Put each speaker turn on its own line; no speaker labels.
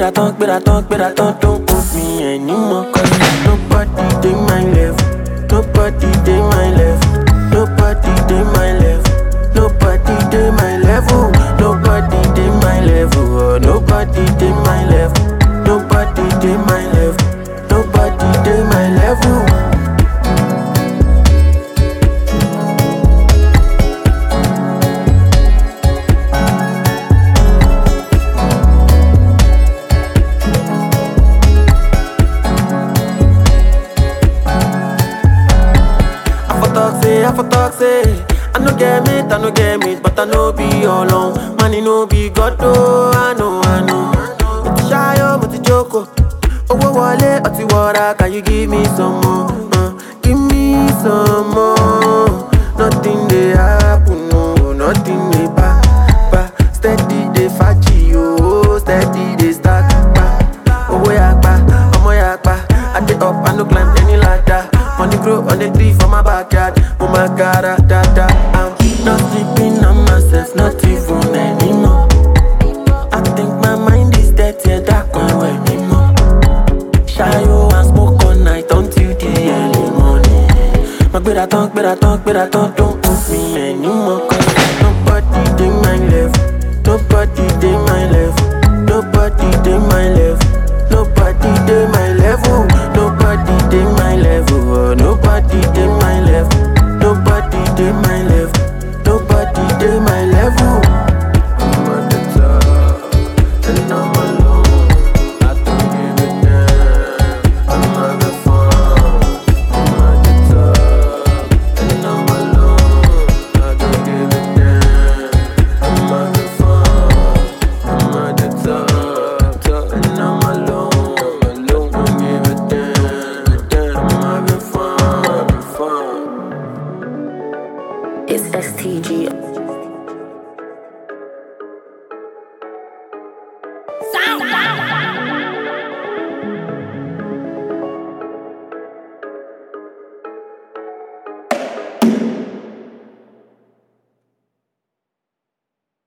gbéra tán gbéra tán gbéra tán don't put me anymore cause nobody dey my level nobody dey my level nobody dey my level nobody dey my level nobody dey my level oh nobody dey my level nobody dey my level nobody dey my level. I for talk say, I for talk say I no get meat, I no get meat But I no be alone Money no be God, oh I know, I know Mo ti ṣayọ, mo ti jókòó Owó wọlé, ọtí wọra Can you give me some more? Uh, give me some more Nothing dey happen, no Nothing dey pa, pa Steady dey faji, oh Steady dey stack, pa Owó yapa, ọmọ yapa I dey up, I no climb any ladder Money grow on the tree for my backyard Oh my god, ah, da da I'm not sleeping on myself, not even anymore I think my mind is dead, yeah, that can't wear me more Shayo and smoke all night until the early morning My gbéra tán, gbéra tán, gbéra tán Don't put me anymore